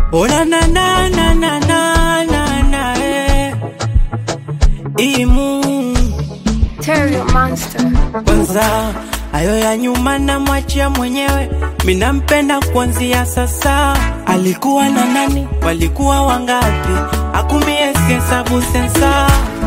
Ona na na na na na na na eh. Imu Terrio Monster. kwanza, hayo ya nyuma na mwachia mwenyewe, minampenda kuanzia sasa. Alikuwa na nani? Walikuwa wangapi? Akumie hesabu sensa,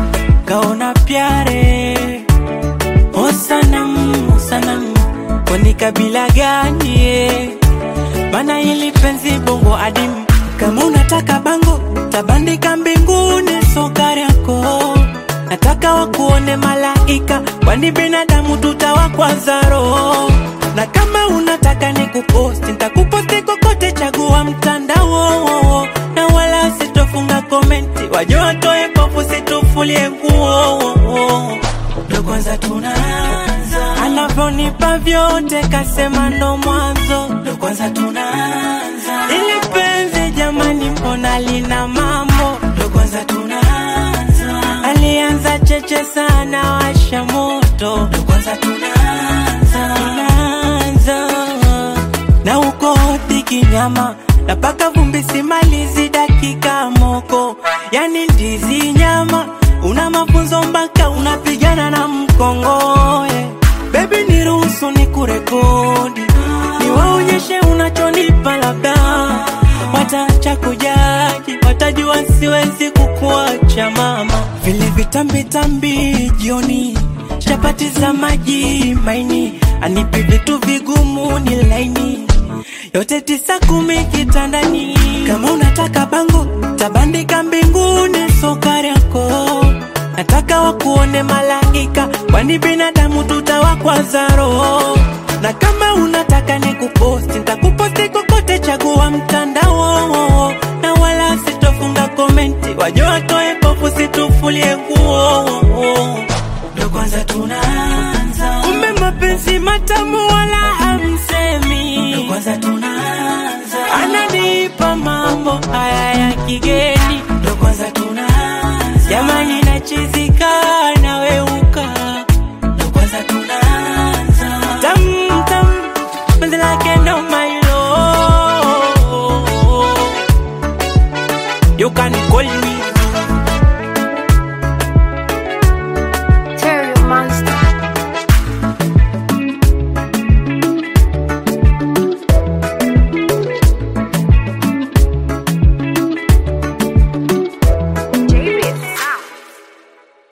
kaona pyare o sanam o sanam, kwani kabila gani? eh? Bana hili penzi bongo adimu, kama unataka bango tabandika mbinguni, sokari yako nataka wakuone malaika, kwani binadamu tutawakwaza roho. Na kama unataka nikuposti, nitakuposti kokote, chagua mtandao, na wala sitofunga komenti, waje watoe pofu, situfulie nguo. Ndo kwanza tunaanza, anavyonipa vyote, kasema ndo mwanzo. Ndo kwanza tunaanza, ili penzi jamani, mbona lina mambo? Ndo kwanza tunaanza, alianza cheche sana, washa moto. Ndo kwanza tunaanza, tunaanza na uko hoti nyama napaka vumbi simalizi dakika moko, yani ndizi nyama una mafunzo mpaka unapigana na mkongoe. Baby niruhusu ni kurekodi niwaonyeshe unachonipa, labda wataacha kujaji, watajua siwezi kukuacha mama. Vile vitambitambi jioni, chapati za maji maini, anipi vitu vigumu ni laini yote tisa kumi kitandani. Kama unataka bango tabandika mbinguni, sokari yako nataka wakuone malaika, kwani binadamu tutawakwaza roho. Na kama unataka nikuposti, nitakuposti kokote, chagua mtandao, na wala sitofunga komenti, waje watoe pofu, situfulie nguo. Ndo kwanza tunaanza, kumbe mapenzi matamu wala hamsemi. Ndo kwanza tunaanza, ananipa mambo haya ya kigeni. Ndo kwanza tunaanza, jamani nachizika na wewe